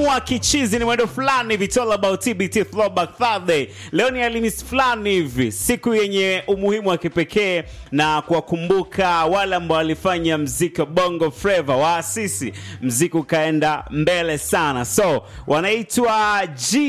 tunakamua kichizi ni mwendo fulani hivi, it's all about TBT Throwback Thursday. Leo ni Alhamisi fulani hivi, siku yenye umuhimu wa kipekee na kuwakumbuka wale ambao walifanya mziki wa Bongo Flava, waasisi mziki ukaenda mbele sana, so wanaitwa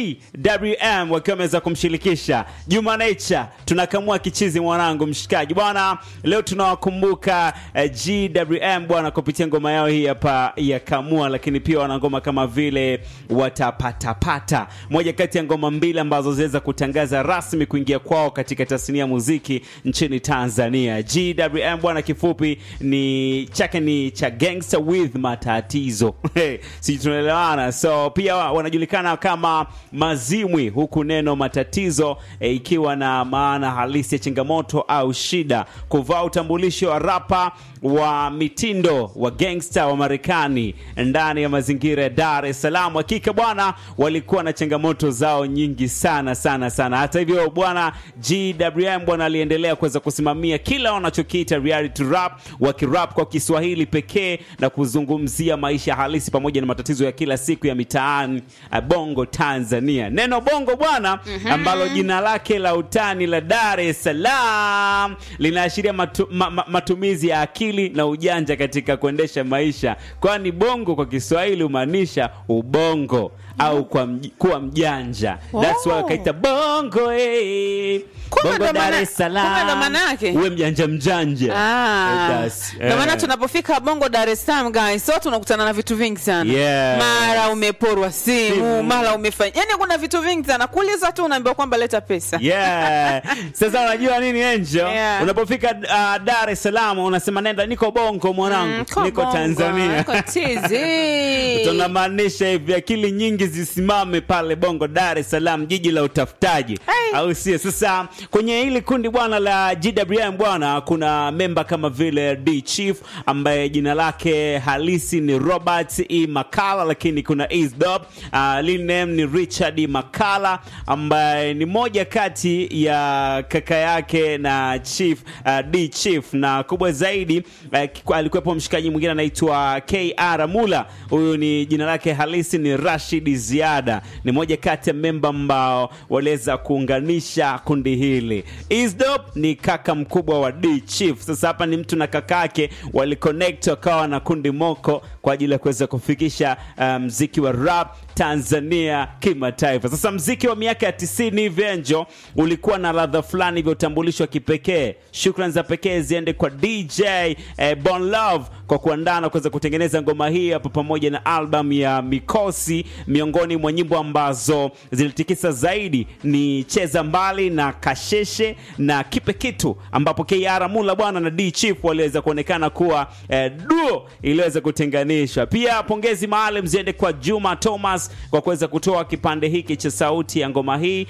GWM wakiwa wameweza kumshirikisha Juma Nature. Tunakamua kichizi mwanangu, mshikaji bwana, leo tunawakumbuka eh, GWM bwana kupitia ngoma yao hii hapa ya Kamua, lakini pia wana ngoma kama vile Watapatapata, moja kati ya ngoma mbili ambazo zinaweza kutangaza rasmi kuingia kwao katika tasnia ya muziki nchini Tanzania. GWM bwana, kifupi ni chake ni cha gangster with matatizo si tunaelewana? So pia wanajulikana kama Mazimwi, huku neno matatizo eh, ikiwa na maana halisi ya changamoto au shida, kuvaa utambulisho wa rapa wa mitindo wa gangster wa Marekani ndani ya mazingira ya Dar es Salaam. Hakika bwana, walikuwa na changamoto zao nyingi sana sana sana. Hata hivyo bwana, GWM bwana aliendelea kuweza kusimamia kila wanachokiita reality rap, wakirap kwa Kiswahili pekee na kuzungumzia maisha halisi pamoja na matatizo ya kila siku ya mitaani eh, Bongo Tanzania. Neno bongo bwana, ambalo jina lake la utani la Dar es Salaam linaashiria matu, ma, ma, matumizi ya akili na ujanja katika kuendesha maisha, kwani bongo kwa Kiswahili humaanisha ubongo au kwa mj, kuwa mjanja. That's why Oh. wakaita bongo eh. Kumbe Bongo ndo Dar maana- es kumbe ndo Salaam, maana yake? uwe mjanja mjanja. Ah, That's- ndio maana eh. tunapofika Bongo Dar es Salaam guys, so tunakutana na vitu vingi sana. Yes. Mara umeporwa simu, Simu. mara umefanya. Yaani kuna vitu vingi sana. Kuuliza tu unaambiwa kwamba leta pesa. Yeah. Sasa unajua nini Angel? Yeah. Unapofika uh, Dar es Salaam unasema nenda niko bongo mwanangu, Mm, ko niko Bongo, Tanzania. niko tizi. tunamaanisha hivi akili nyingi zisimame pale bongo dar es salaam jiji la utafutaji Hey. au sio sasa kwenye hili kundi bwana la gwm bwana kuna memba kama vile d chief ambaye jina lake halisi ni robert e makala lakini kuna isdop uh, lil name ni richard E. makala ambaye ni moja kati ya kaka yake na chief uh, d chief na kubwa zaidi uh, alikuwepo mshikaji mwingine anaitwa kr mula huyu ni jina lake halisi ni rashid ziada ni moja kati ya memba ambao waliweza kuunganisha kundi hili isdop ni kaka mkubwa wa d chief sasa hapa ni mtu na kakake waliconnect wakawa na kundi moko kwa ajili ya kuweza kufikisha uh, mziki wa rap tanzania kimataifa sasa mziki wa miaka ya 90 hivi enjo ulikuwa na ladha fulani vya utambulisho wa kipekee shukran za pekee ziende kwa dj eh, bon love kwa kuandaa na kuweza kutengeneza ngoma hii hapo pamoja na album ya mikosi miongoni mwa nyimbo ambazo zilitikisa zaidi ni cheza mbali na kasheshe na kipe kitu ambapo kr mula bwana na d chief waliweza kuonekana kuwa eh, duo iliweza kutenganishwa pia pongezi maalum ziende kwa juma thomas kwa kuweza kutoa kipande hiki cha sauti ya ngoma hii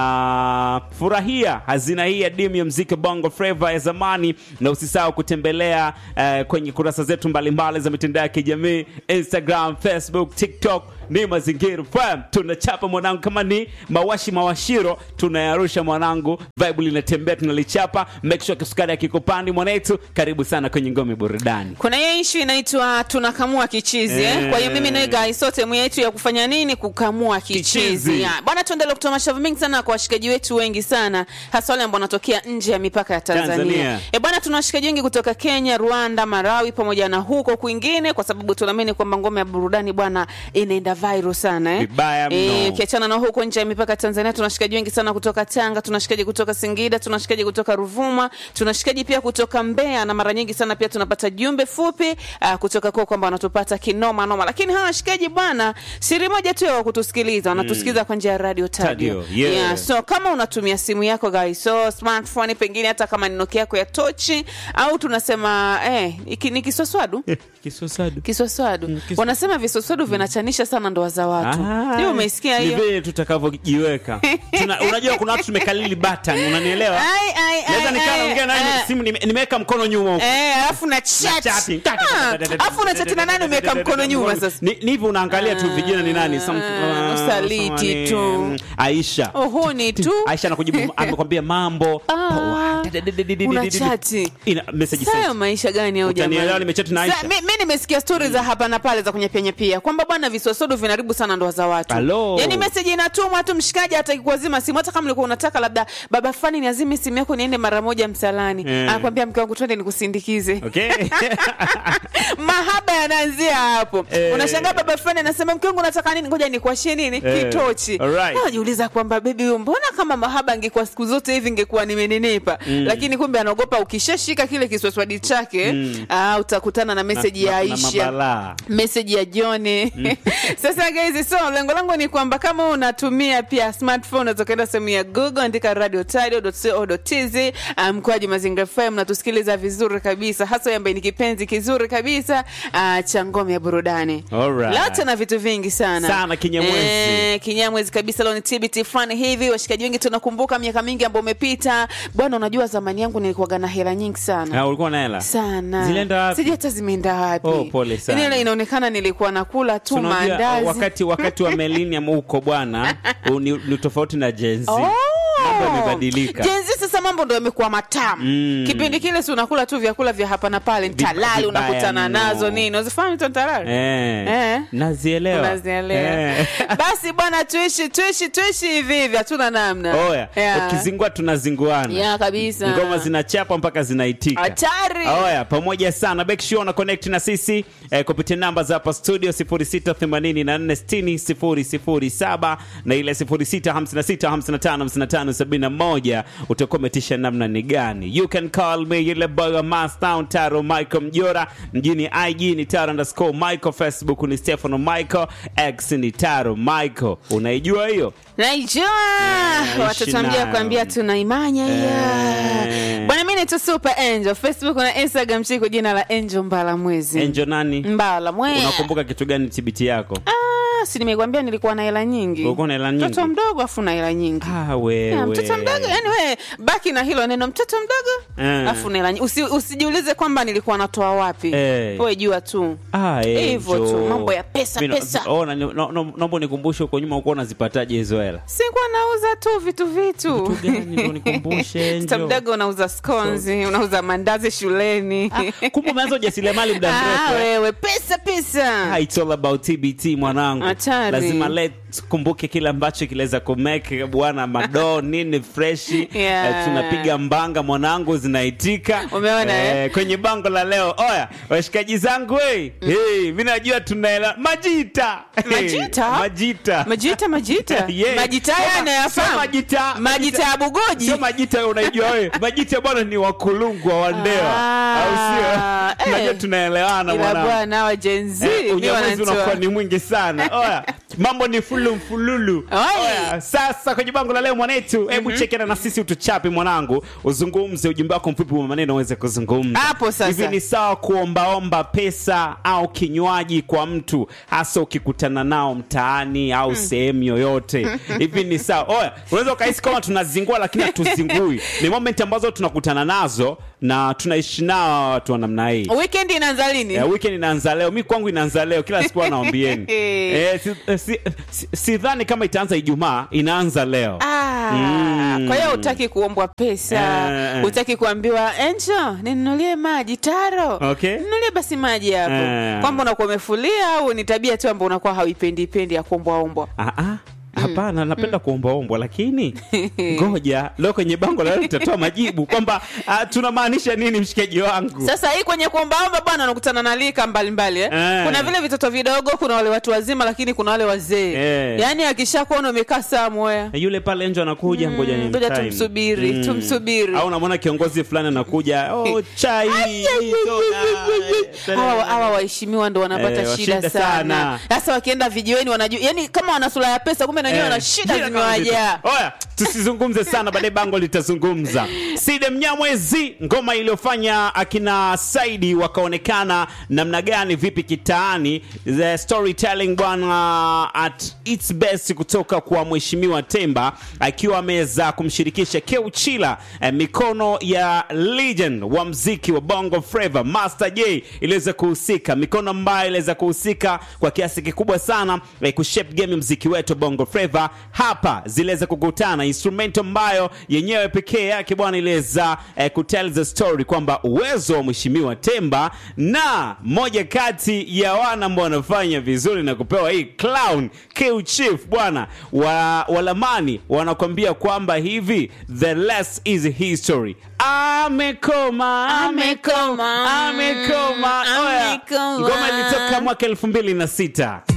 na furahia hazina hii ya dimu ya mziki bongo flava ya zamani na usisahau kutembelea eh, kwenye kurasa zetu mbalimbali za mitandao ya kijamii instagram facebook tiktok ni mazingira FM. tunachapa mwanangu kama ni mawashi mawashiro tunayarusha mwanangu vibe linatembea tunalichapa make sure kisukari akikupandi mwanetu karibu sana kwenye ngome burudani kuna hiyo ishu inaitwa tunakamua kichizi eh. Eh. kwa hiyo mimi nawe guys sote mwe yetu ya kufanya nini kukamua kichizi, Kichizi. Ya. bwana tuendelee kutoa mashavu mengi sana kwa washikaji wetu wengi sana hasa wale ambao wanatokea nje ya mipaka ya tanzania, Tanzania. E bwana tuna washikaji wengi kutoka kenya rwanda marawi pamoja na huko kwingine kwa sababu tunaamini kwamba ngome ya burudani bwana inaenda viral sana eh. Vibaya mno. Eh, ukiachana na huko nje ya mipaka ya tanzania tuna washikaji wengi sana kutoka tanga tuna washikaji kutoka singida tuna washikaji kutoka ruvuma tuna washikaji pia kutoka mbeya na mara nyingi sana pia tunapata jumbe fupi uh, kutoka kwao kwamba wanatupata kinoma noma lakini hawa washikaji bwana siri moja tu ya kutusikiliza wanatusikiliza kwa njia ya radio tadio Tadio, yeah. so kama unatumia simu yako guys so smartphone pengine hata kama ni nokia yako ya tochi au tunasema eh, iki- ni kiswaswadu kisosadu kiswaswadu kiswa- wanasema viswaswadu vinachanisha sana ndoa za watu hiyo umeisikia ni hiyo vile tutakavyojiweka Tuna- unajua kuna watu tumekalili button unanielewa Ai, ai, naweza ai, nikaa ai, naongea naye ai. simu nime- nimeweka mkono nyuma huko Eh, alafu na chat. chati. Ah, alafu una chati na nani umeweka mkono nyuma sasa Ni- ni hivyo unaangalia tu vijana ni nani Some- Ah, ah, usaliti someone, tu. mm, aisha uhuni tu aisha anakujibu amekwambia mambo Ah, una chati Ina message sayo sent. maisha gani au Utanielewa, jamani? nimechati na Aisha. Sa- mi, mi nimesikia stori za hapa na pale za kunyapyanyapia kwamba bwana viswasodo vinaharibu sana ndoa za watu Hello. yaani meseji inatumwa tu mshikaji hataki kuwazima simu hata kama ulikuwa unataka labda baba fulani niazime simu yako niende mara moja msalani Eh. anakwambia mke wangu twende nikusindikize Okay. mahaba yanaanzia hapo Eh. unashangaa baba fulani anasema mke wangu nataka nini ngoja nikuashie nini Eh. kitochi Alright. najiuliza kwamba bebi huyo mbona kama mahaba angekuwa siku zote hivi ingekuwa nimeninipa lakini kumbe anaogopa ukishashika kile kiswaswadi chake ah, utakutana na meseji ya Na- na aisha mabalaa. meseji ya joni sasa guys so lengo langu ni kwamba kama unatumia pia smartphone unaweza ukaenda sehemu ya google andika radio tz mkoaji mazingira fm natusikiliza vizuri kabisa hasa wewe ambaye ni kipenzi kizuri kabisa uh, cha ngome ya burudani Alright. leo tuna vitu vingi sana Sana kinyamwezi. Eh, kinyamwezi kabisa leo ni tbt fulani hivi washikaji wengi tunakumbuka miaka mingi ambayo umepita bwana unajua zamani yangu nilikuwaga na hela nyingi sana Ah, ulikuwa na hela sana Zilienda wapi? sijui hata zimeenda wapi Oh, pole sana. Yaani ile inaonekana nilikuwa nakula tu Unajua, maandazi wakati wakati wa millennium huko bwana u- ni, ni tofauti na Gen Z. Oh! Mambo yamebadilika. Gen Z sasa mambo ndo yamekuwa matamu Mm. kipindi kile si unakula tu vyakula vya hapa na pale ntalali vibaya unakutana mno. nazo nini unazifahamu hizo ntalali Eh. Eh. Nazielewa. unazielewa Eh. basi bwana tuishi tuishi tuishi hivi hivi hatuna namna Oya, Yeah. ukizingua tunazinguana. ya kabisa Ngoma zinachapa mpaka zinaitika. hatari Oya, pamoja sana. Make sure una connect na sisi eh, kupitia namba za hapa studio 0684600007 na ile 0656555571 utakuwa umetisha namna ni gani. You can call me ile boy wa Mastown Taro Michael Mjora, mjini IG ni Taro underscore Michael, Facebook ni Stefano Michael, X ni Taro Michael. Unaijua hiyo? naijua watoto nayo. mjia kuambia tunaimanya hiyo Eh. bwana mi naitwa super angel facebook na instagram chiko jina la angel mbala mwezi Enjo nani? mbala mwe Unakumbuka kitu gani TBT yako? Ah, si nimekwambia nilikuwa na hela nyingi Ulikuwa na hela nyingi? mtoto mdogo afu na hela nyingi Ah, wewe. Ya, mtoto mdogo yani we baki na hilo neno mtoto mdogo Eh. afu na hela nyingi Usi, usijiulize kwamba nilikuwa natoa wapi Eh. we jua tu Ah, Hivyo Angel. tu, mambo ya pesa, Vino- pesa. Oh, na- no- no- naomba nikumbushe huko nyuma ukuwa unazipataje hizo hela sikuwa nauza tu vitu vitu Vitu gani ndio nikumbushe, mtoto Angel? mdogo unauza skonzi unauza mandazi shuleni kumbe umeanza ujasiriamali muda Ah, mrefu eh? wewe pesa pesa Ah, it's all about TBT mwanangu Hatari. lazima let kumbuke kile ambacho kilaweza kumeke bwana madoo nini freshi Yeah. eh, tunapiga mbanga mwanangu zinaitika Umeona, eh? kwenye bango la leo oya washikaji zangu hey, hey, mi najua tunaela majita Majita? majita majita majita Yeah. majita Soma- yani soma yafahamu majita- majita ya bugoji sio majita wewe unaijua wewe majita bwana ni wakulungwa wa ndewa Ah, au sio eh. najua tunaelewana ila mwanangu bwana wa jenzi Eh, unyamwezi unakuwa ni mwingi sana oya mambo ni fulu mfululu Oi. oya sasa kwenye bango la leo mwanetu hebu chekena na sisi utuchape mwanangu uzungumze ujumbe wako mfupi wa maneno uweze kuzungumza Hapo sasa. hivi ni sawa kuombaomba pesa au kinywaji kwa mtu hasa ukikutana nao mtaani au sehemu yoyote hivi ni sawa oya unaweza ukahisi kama tunazingua lakini hatuzingui ni moment ambazo tunakutana nazo na tunaishi nao watu wa namna hii weekend inaanza lini Yeah, weekend inaanza leo mi kwangu inaanza leo kila siku anaambieni eh, si, eh, si, si, sidhani kama itaanza ijumaa inaanza leo Ah, Mm. kwa hiyo utaki kuombwa pesa Eh, eh. utaki kuambiwa enjo ninunulie maji taro Okay. nunulie basi maji hapo Eh. kwamba unakuwa umefulia au ni tabia tu ambao unakuwa hauipendipendi ya kuombwaombwa Ah, ah. hapana napenda kuombaombwa lakini ngoja leo kwenye bango la leo tutatoa majibu kwamba ah, tunamaanisha nini mshikaji wangu sasa hii kwenye kuombaomba bwana unakutana na lika mbalimbali eh? Eh. kuna vile vitoto vidogo kuna wale watu wazima lakini kuna wale wazee Eh. yaani akishakuona umekaa samwea Na yule pale nje anakuja ngoja ni ngoja tumsubiri, tumsubiri. au unamwona kiongozi fulani anakuja oh, chai soda. hawa hawa waheshimiwa ndo wanapata Eh, shida shida sana sana. sasa wakienda vijiweni wanajua yani kama wana sura ya pesa kumbe nanyewe wana Eh, shida jina kama zimewajaa zito. Oya, tusizungumze sana baadaye bango litazungumza side mnyamwezi ngoma iliyofanya akina saidi wakaonekana namna gani vipi kitaani the storytelling bwana at its best kutoka kwa mheshimiwa temba akiwa ameweza kumshirikisha keuchila eh, mikono ya legend wa mziki wa bongo flava master j iliweza kuhusika mikono ambayo iliweza kuhusika kwa kiasi kikubwa sana eh, kushape game mziki wetu wa bongo flava Flava hapa ziliweza kukutana, instrumento ambayo yenyewe pekee yake bwana iliweza eh, kutell the story kwamba uwezo wa mheshimiwa Temba na moja kati ya wana ambao wanafanya vizuri na kupewa hii clown Q Chief bwana wa walamani wanakwambia kwamba hivi the less is history. Amekoma, Amekoma. amekoma. Oya, Amekoma. ngoma ilitoka mwaka elfu mbili na sita.